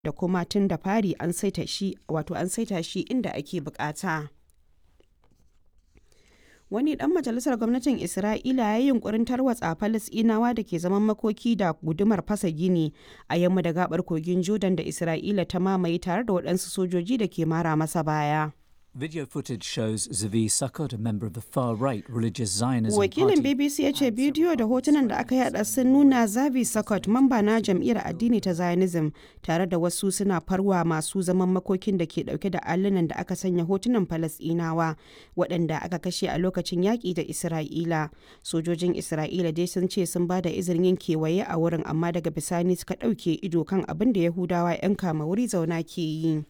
da kuma tun da fari an saita shi wato an saita shi inda ake bukata. Wani ɗan majalisar gwamnatin Isra'ila ya yi yunkurin tarwatsa Falasɗinawa da ke zaman makoki da gudumar fasa gini a yamma da gabar kogin Jordan da Isra'ila ta mamaye tare da waɗansu sojoji da ke mara masa baya. Video footage shows Zavi Sukkot, a member of the far-right religious Zionism Wakilin party. BBC ya ce bidiyo da hotunan da aka yada sun nuna Zavi Sukkot, mamba na jam'iyyar addini ta Zionism, tare da wasu suna farwa masu zaman makokin da ke dauke da allunan da aka sanya hotunan Falasɗinawa waɗanda aka kashe a lokacin yaƙi da Isra'ila. Sojojin Isra'ila dai sun ce sun ba da izinin yin kewaye a wurin amma daga bisani suka ɗauke ido kan abin da Yahudawa 'yan kama wuri zauna ke yi.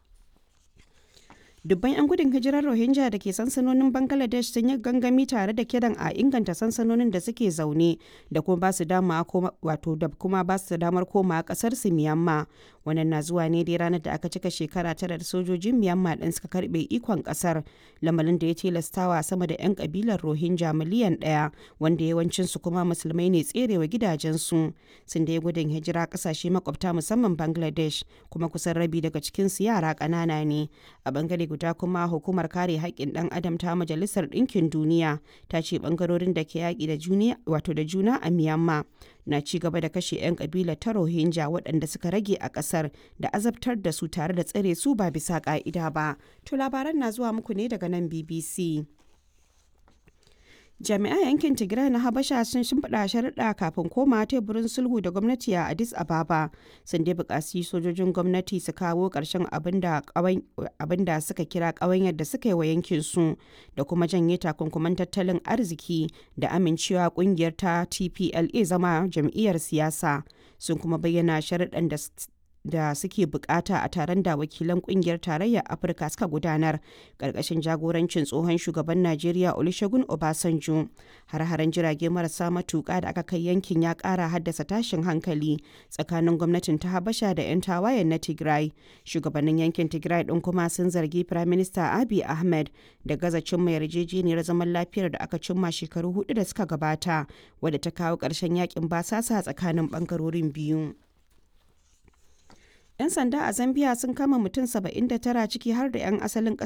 dubban 'yan gudun hijirar rohingya da ke sansanonin bangladesh sun yi gangami tare da kiran a inganta sansanonin da suke zaune da kuma ba su dama wato da kuma ba su damar koma kasar su miyamma wannan na zuwa ne dai ranar da aka cika shekara tara da sojojin miyamma din suka karbe ikon kasar lamarin da ya tilastawa sama da 'yan kabilar rohingya miliyan daya wanda yawancin su kuma musulmai ne tserewa gidajensu sun da gudun hijira kasashe makwabta musamman bangladesh kuma kusan rabi daga cikin su yara ƙanana ne a bangare guda kuma hukumar kare haƙƙin ɗan adam ta majalisar ɗinkin duniya ta ce ɓangarorin da ke yaƙi da juna wato da juna a myanmar na ci gaba da kashe 'yan ƙabila ta rohingya waɗanda suka rage a ƙasar da azabtar da su tare da tsare su ba bisa ƙa'ida ba to labaran na zuwa muku ne daga nan bbc jami'an yankin tigray na habasha sun shimfiɗa sharuɗa kafin koma teburin sulhu da gwamnati a addis ababa sun dai buƙaci sojojin gwamnati su kawo ƙarshen abin da suka kira ƙawanyar da suka yi wa yankin su da kuma janye takunkuman tattalin arziki da amincewa ƙungiyar ta tpla zama jam'iyyar siyasa sun kuma bayyana sharuɗan da da suke bukata a taron da wakilan kungiyar tarayyar afirka suka gudanar karkashin jagorancin tsohon shugaban najeriya olusegun obasanjo har-haren jirage marasa matuka da aka kai yankin ya kara haddasa tashin hankali tsakanin gwamnatin ta habasha da 'yan tawayen na tigray shugabannin yankin tigray din kuma sun zargi prime minister abiy ahmed da gaza cimma yarjejeniyar zaman lafiyar da aka cimma shekaru hudu da suka gabata wadda ta kawo ƙarshen yakin basasa tsakanin bangarorin biyu 'Yan sanda a Zambia sun kama mutum 79 ciki har da 'yan asalin ƙasar